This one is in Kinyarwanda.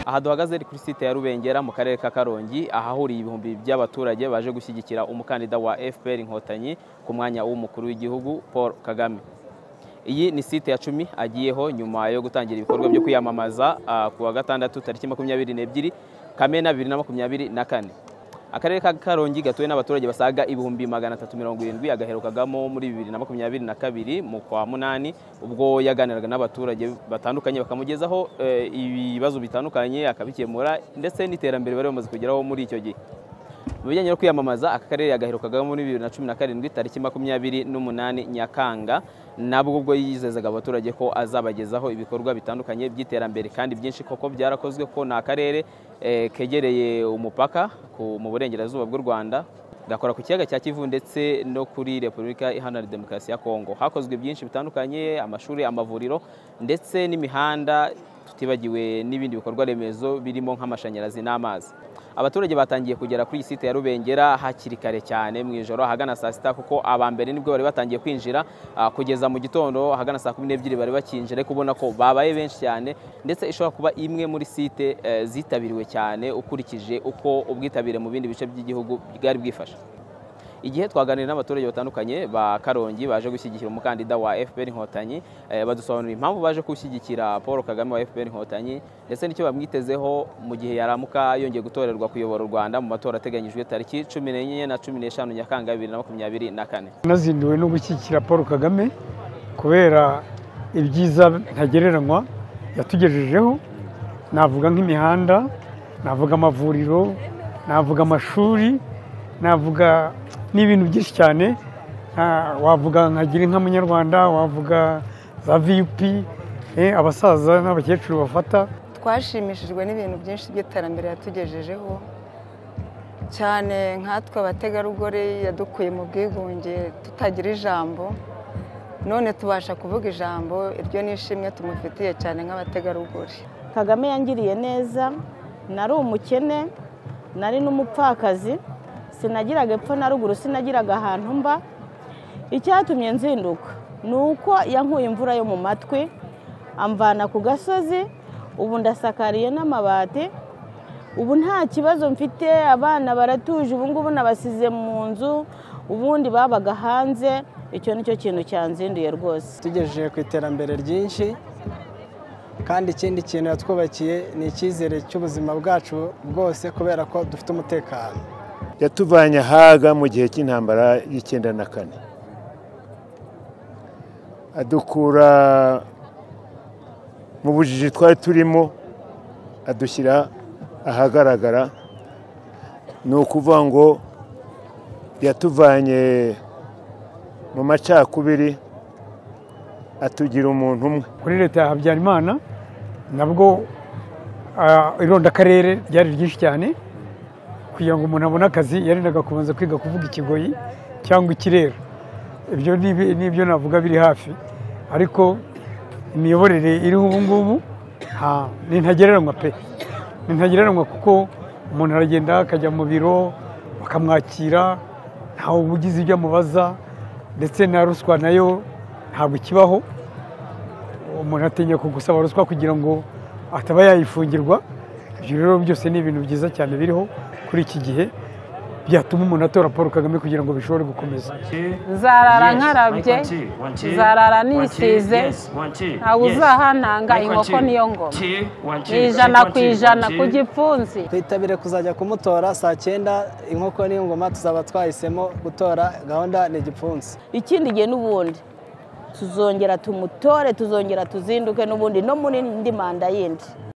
aha duhagaze ni kuri site ya rubengera mu karere ka karongi ahahuriye ibihumbi by'abaturage baje gushyigikira umukandida wa fpr inkotanyi ku mwanya w'umukuru w'igihugu paul kagame iyi ni site ya cumi agiyeho nyuma yo gutangira ibikorwa byo kwiyamamaza ku wa gatandatu tariki makumyabiri n'ebyiri kamena bibiri na makumyabiri na kane akarere ka karongi gatuwe n'abaturage basaga ibihumbi magana atatu mirongo irindwi agaherukagamo muri bibiri na makumyabiri na kabiri mu kwa munani ubwo yaganiraga n'abaturage batandukanye bakamugezaho ibibazo bitandukanye akabikemura ndetse n'iterambere bari bamaze kugeraho muri icyo gihe mu bijyanye no kwiyamamaza aka karere yagaherukagamo muri bibiri na cumi na karindwi tariki makumyabiri n'umunani nyakanga nabwo ubwo yizezaga abaturage ko azabagezaho ibikorwa bitandukanye by'iterambere kandi byinshi koko byarakozwe ko ni akarere kegereye umupaka mu burengerazuba bw'u rwanda gakora ku kiyaga cya kivu ndetse no kuri repubulika iharanira demokarasi ya kongo hakozwe byinshi bitandukanye amashuri amavuriro ndetse n'imihanda tutibagiwe n'ibindi bikorwa remezo birimo nk'amashanyarazi n'amazi abaturage batangiye kugera kuri iyi site ya rubengera hakiri kare cyane mu ijoro ahagana saa sita kuko aba mbere nibwo bari batangiye kwinjira kugeza mu gitondo ahagana saa kumi n'ebyiri bari bakinjira kubona ko babaye benshi cyane ndetse ishobora kuba imwe muri site zitabiriwe cyane ukurikije uko ubwitabire mu bindi bice by'igihugu bwari bwifashe igihe twaganira n'abaturage batandukanye ba karongi baje gushyigikira umukandida wa fpr inkotanyi badusobanurira impamvu baje gushyigikira paul kagame wa fpr inkotanyi ndetse n'icyo bamwitezeho mu gihe yaramuka yongeye gutorerwa kuyobora u rwanda mu matora ateganyijwe tariki cumi n'enye na cumi n'eshanu nyakanga bibiri na makumyabiri na kane nazinduwe no gushyigikira paul kagame kubera ibyiza ntagereranywa yatugejejeho navuga nk'imihanda navuga amavuriro navuga amashuri navuga ni ibintu byinshi cyane wavuga nka gira inka munyarwanda wavuga za viyupi abasaza n'abakecuru bafata twashimishijwe n'ibintu byinshi by'iterambere yatugejejeho cyane nkatwe abategarugori yadukuye mu bwigunge tutagira ijambo none tubasha kuvuga ijambo iryo ni ishimwe tumufitiye cyane nk'abategarugori kagame yangiriye neza nari umukene nari n'umupfakazi sinagiraga epfo na ruguru sinagiraga ahantu mba icyatumye nzinduka ni uko yankuye imvura yo mu matwi amvana ku gasozi ubu ndasakariye n'amabati ubu nta kibazo mfite abana baratuje ubu ngubu nabasize mu nzu ubundi babaga hanze icyo ni cyo kintu cyanzinduye rwose tugejeje ku iterambere ryinshi kandi ikindi kintu yatwubakiye ni icyizere cy'ubuzima bwacu bwose kubera ko dufite umutekano yatuvanye ahaga mu gihe cy'intambara y'icyenda na kane adukura mu bujiji twari turimo adushyira ahagaragara ni ukuvuga ngo yatuvanye mu macakubiri atugira umuntu umwe kuri leta ya habyarimana nabwo irondakarere ryari ryinshi cyane kugira ngo umuntu abone akazi yarindaga kubanza kwiga kuvuga ikigoyi cyangwa ikirere ibyo n'ibyo navuga biri hafi ariko imiyoborere iriho ubu ngubu ni ntagereranywa pe ni ntagereranywa kuko umuntu aragenda akajya mu biro bakamwakira ntawe ugize ibyo amubaza ndetse na ruswa nayo ntabwo ikibaho umuntu atinya kugusaba ruswa kugira ngo ataba yayifungirwa ibyo rero byose ni ibintu byiza cyane biriho kuri iki gihe byatuma umuntu atora paul kagame kugira ngo bishobore gukomeza nzarara nkarabye nzarara nisize ntawe uzahananga inkoko niyo ngo ni ijana ku ijana ku gipfunsi twitabire kuzajya kumutora saa cyenda inkoko niyo ngoma tuzaba twahisemo gutora gahunda ni igipfunsi ikindi gihe n'ubundi tuzongera tumutore tuzongera tuzinduke n'ubundi no muri indi manda yindi